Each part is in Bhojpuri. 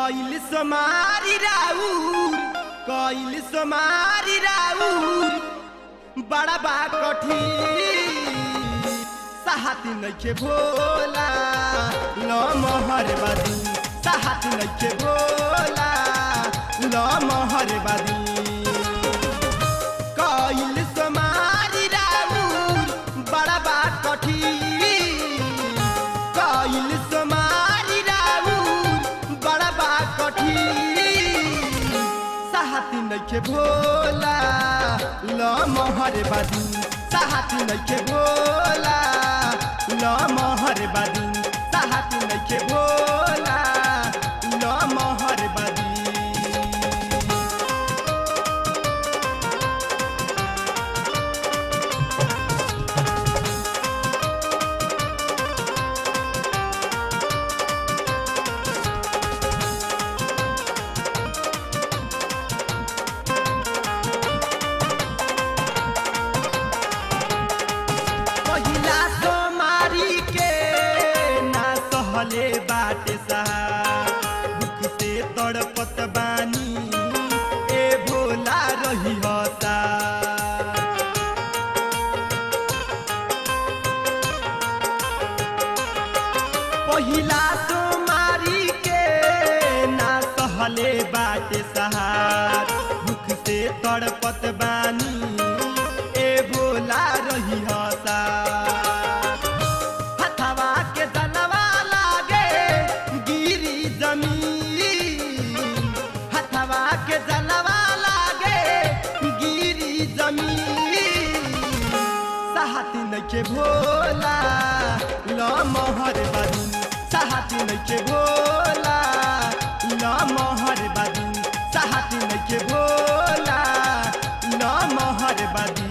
कइल समारी राउर कइल समारी राउर बड़ा बा कठिन साहती नइखे भोला ल महर बादी साहती नइखे भोला ल महर बादी कइल समारी राउर बड़ा बा कठिन कइल समारी राउर बड़ा बा कठिन साहती नइखे भोला ल महर बादी साहती नइखे भोला ल महर बादी साहती नइखे भोला ल महर बादी पहिला सोमारी के ना सहले बाटे साहब दुख से तड़पत बानी ए भोला रही हसा पहिला सोमारी के ना सहले बाटे सहार दुख से तड़पत बानी ए भोला रही हसा हथवा के दलवा लागे गिरी जमीन हथवा के दलवा लागे गिरी जमीन साहती नइखे भोला ल महर बादी साहती नइखे भोला ल महर बादी साहती नइखे भोला ल महर बादी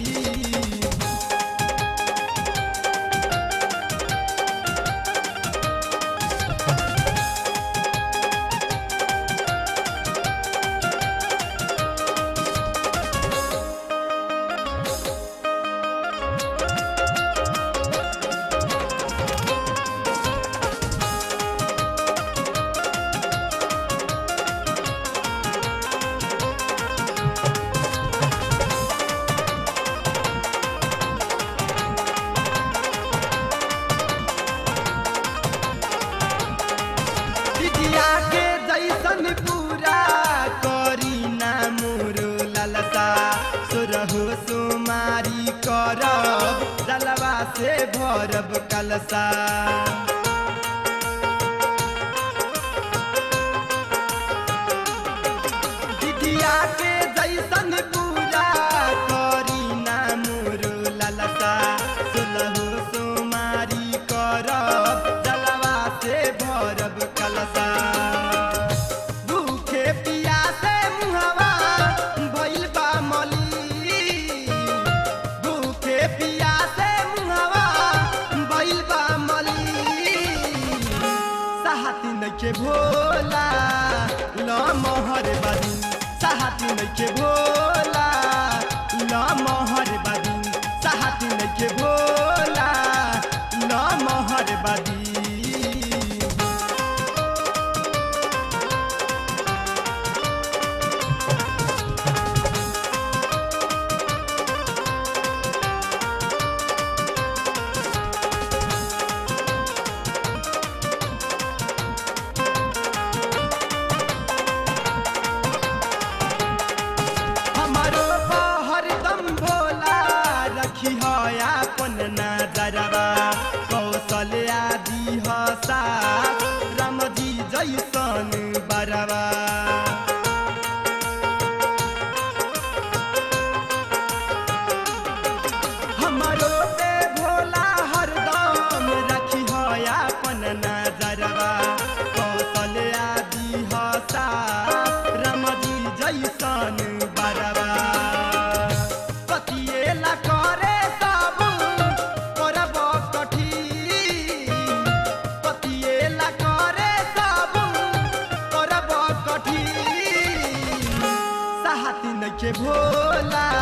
दिदिया के जैसन पूरा करी ना मोरो ललसा सुरहु सुमारी करब जलवा से भरब कलसा दिदिया के जैसन पूरा करी ना मोरो ललसा सुलहु सुमारी करब जलवा से भरब कलसा भूखे पियासे मुहवा भइल बा मली भूखे पियासे मुहवा भइल बा मली साहती नइखे भोला ल महर बादी साहती नइखे भोला ल महर बादी साहती नइखे भोला ल महर बादी हमारो हरदम भोला रखी है अपन नजरवा कौशल आदि हसा रामजी जैसन बरवा हमारो पे भोला हरदम रखी है अपन नजरवा कौशल आदि हसा रामजी जैसन बरवा कतिएला करे सब करब कठिन कतिएला करे सब करब कठिन साहती नइखे भोला